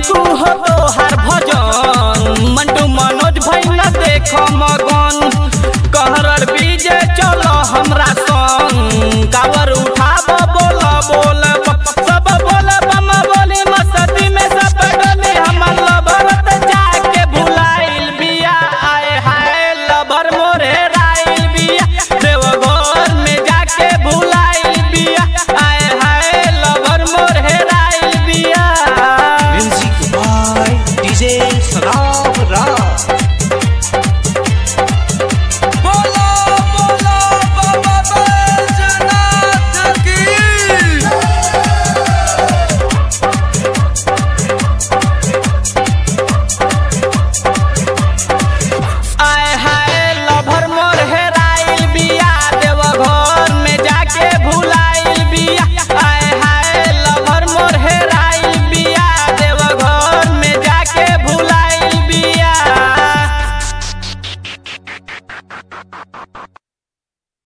रिंकू हो तोहार भजन मंटू मनोज भैया देख मगन कहरर बीजे चल हमरा संग कावर उठाब बोल बोल सब बोल बम बोली मस्ती में सब डोली हमर लभरत जाके भुलाइल बिया आए हाय लभर मोरे राइल बिया देवघर में जाके भुलाइल बिया आए हाय लभर मोरे राइल बिया Music by DJ